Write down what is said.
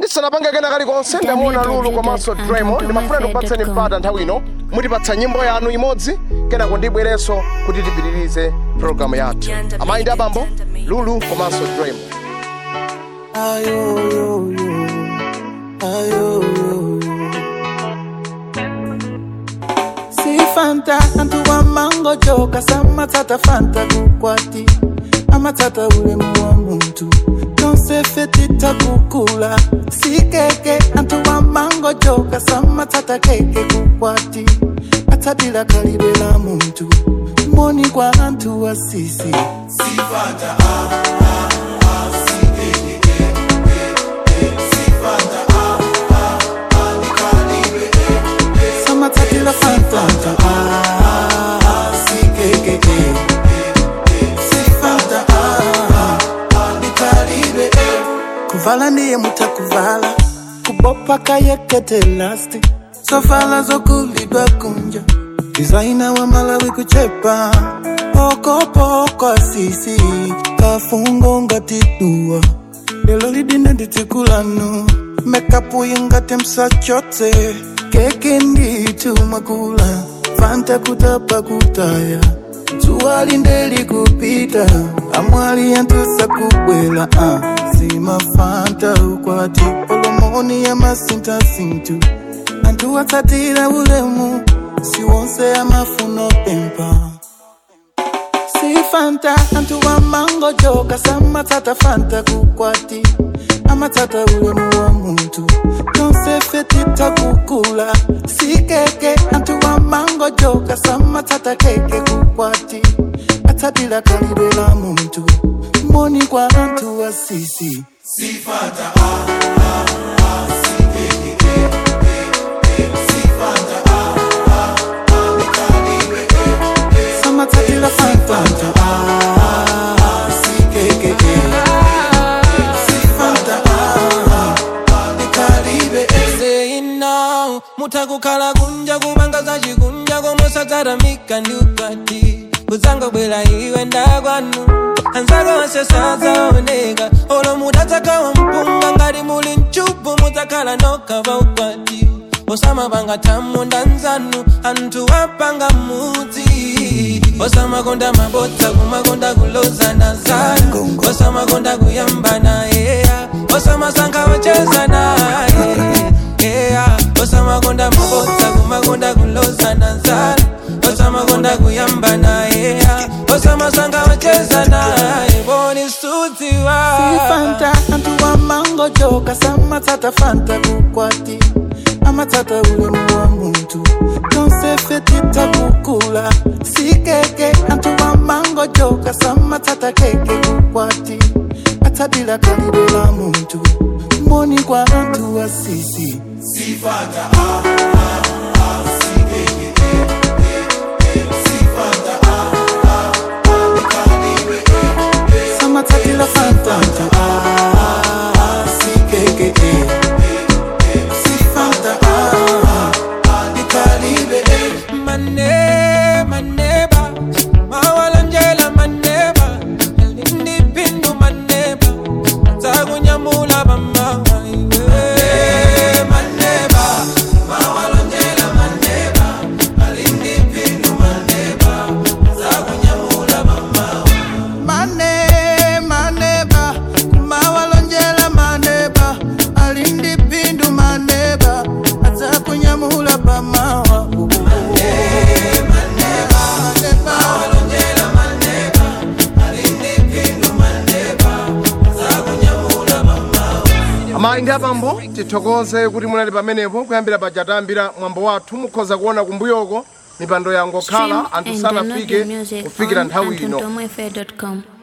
ndisanapange kena kalikonse ndamuona lulu komanso dremo ndimafuna ndikupatseni mpata nthawi ino mutipatsa nyimbo yanu imodzi kenako ndibwerenso kuti tipitirize programu yathu amayi ndi abambo lulu komanso dremo Si fanta antu wa mango joka samatata fanta kukwati amatata ulemu wa muntu nonsefetita kukula si keke antu wa mango joka samatata keke kukwati atadila kalibe la muntu moni kwa antu wa sisi samatatila fanta ah, si keke si fanta ah, nikalibe kuvala ndiye mutakuvala kubopa kayekete lasti sovala zokulidwa kunja dizaina wa malawi kuchepa pokopoko asisi kafungo ngatidua lelo lidine nditikulanu mekapu ingati msachote keke nditumwakula fanta kutapa kutaya zuwali ndeli kupita amwali yantusa kubwela uh. sima fanta ukwati olomoni ya masintasintu antu watsatira ulemu siwonse amafuno pempa si fanta antu wa mango joka samatata fanta kukwati amatata ulemu wa muntu nonsefetita kukula si keke antu wa mango joka samatata keke kukwati atadila kalibe la muntu moni kwa antu wa sisi samatatila fanta ah, si keke si fanta ah, nikalibe saying now mutakukhala kunja kumanga zachikunja komosataramika ndi ukwati kudzangobwera iwe ndakwanu anzako onse sadzaoneka olo mutadzakawa mpunga ngati muli mchubu mudzakhala nokha pa ukwati osamapanga thamu ndanzanu anthu apanga mudzi osamakonda mabodza kumakonda kulozana zanu osamakonda kuyambana yeya osamasankha ocheza naye yeya osamakonda mabodza kumakonda kulozana zanu osamakonda kuyambana yeya osamasankha ocheza naye boni sudziwa fanta antu wa mango joka samatata fanta kukwati amatata ulemu wa muntu nonsefetita kukula si keke antu wa mango joka samatata keke kukwati atadila kalibe la muntu moni kwa antu wa sisi samatatila fanta ah, si keke si fanta ah, nikalibe mane maneba mawalanjela maneba lindipindu maneba zakunyamula bamawa maneba mawalanjela maneba lindipindu maneba zakunyamula bamawa mane maneba kumawalonjela maneba alindi pindu maneba aza kunyamula pamawa amayi ndi abambo tithokoze kuti munali pamenepo kuyambira paja tayambira mwambo wathu mukhoza kuona kumbuyoko mipando yangokhala anthu sanafike kufikira nthawi ino antontomwefe.com